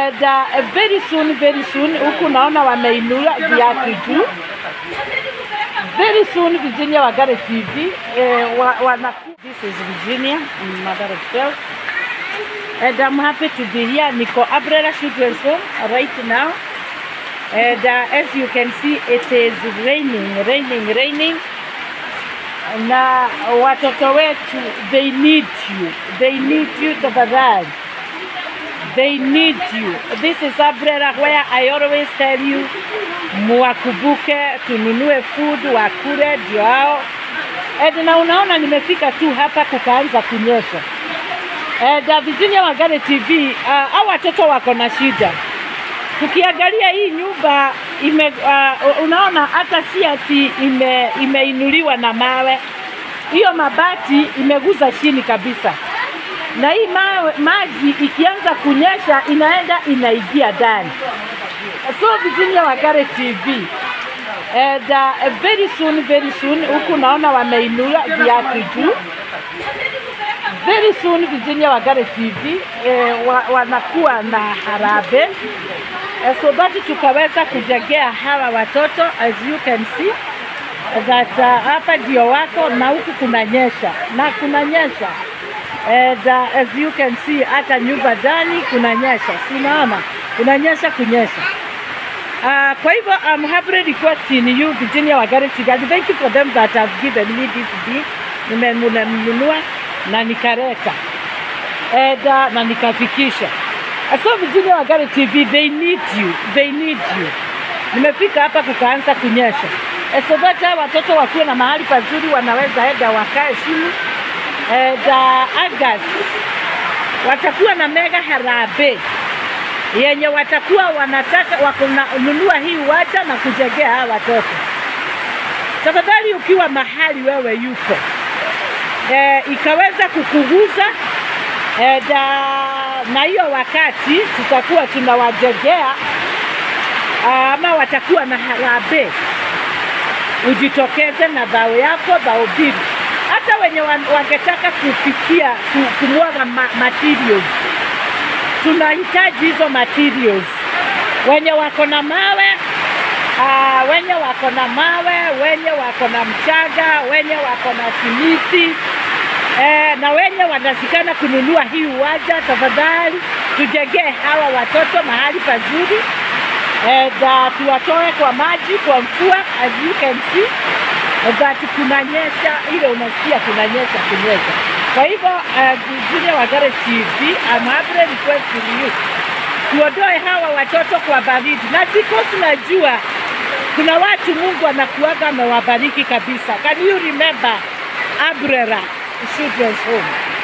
And uh, very soon, very soon huku naona wameinua viatu juu. Very soon Virginia Wagare TV eh, wa, wana, this is Virginia, mother of 12. And I'm happy to be here. Niko Abrera Children's Home right now. And uh, as you can see, it is raining, raining, raining. Na watoto wetu, they need you. They need you tafadhali. They need you. This is Abrera where I always tell you, muwakumbuke, tununue food, wakule ndio hao. And na unaona nimefika tu hapa kukaanza kunyesha. And uh, Virginia Wagare TV, uh, hao watoto wako na shida. Tukiangalia hii nyumba ime, uh, unaona hata si ati ime, imeinuliwa na mawe, hiyo mabati imeguza chini kabisa, na hii mawe, maji ikianza kunyesha inaenda inaingia ndani. So Virginia Wagare TV and uh, very soon, very soon huku naona wameinua viatu juu very soon Virginia Wagare TV eh, wa, wanakuwa na harambee eh, so that tukaweza kujengea hawa watoto as you can see that uh, hapa ndio wako na huku kunanyesha na kunanyesha and uh, as you can see hata nyumba ndani kunanyesha, si unaona kunanyesha kunyesha. Uh, kwa hivyo I'm happily requesting you Virginia Wagare TV and thank you for them that have given me this gift. Nimenunua na nikaleta and uh, na nikafikisha. So Virginia Wagare TV they need you, they need you. Nimefika hapa kukaanza kunyesha Eh, so that hawa watoto wakiwa na mahali pazuri wanaweza enda wakae chini and uh, August watakuwa na mega harambee yenye watakuwa wanataka wakununua hii uwanja na kujengea hawa watoto. Tafadhali ukiwa mahali wewe yuko e, ikaweza kukuguza e, da, na hiyo wakati tutakuwa tunawajengea ama watakuwa na harambee, ujitokeze na dhao yako dhao mbili. Hata wenye wan- wangetaka kufikia ku- kumwaga ma materials tunahitaji hizo materials. Wenye wako na mawe uh, wenye wako na mawe, wenye wako na mchanga, wenye wako na simiti eh, na wenye wanasikana kununua hii uwanja, tafadhali tujengee hawa watoto mahali pazuri and uh, tuwatoe kwa maji, kwa mvua as you can see that kunanyesha, ile unasikia kunanyesha kunyesha. Kwa hivyo uh, Virginia Wagare TV, I'm humbly requesting you tuondoe hawa watoto kwa baridi, na because najua kuna watu Mungu anakuaga amewabariki kabisa. Can you remember Abrera Children's Home?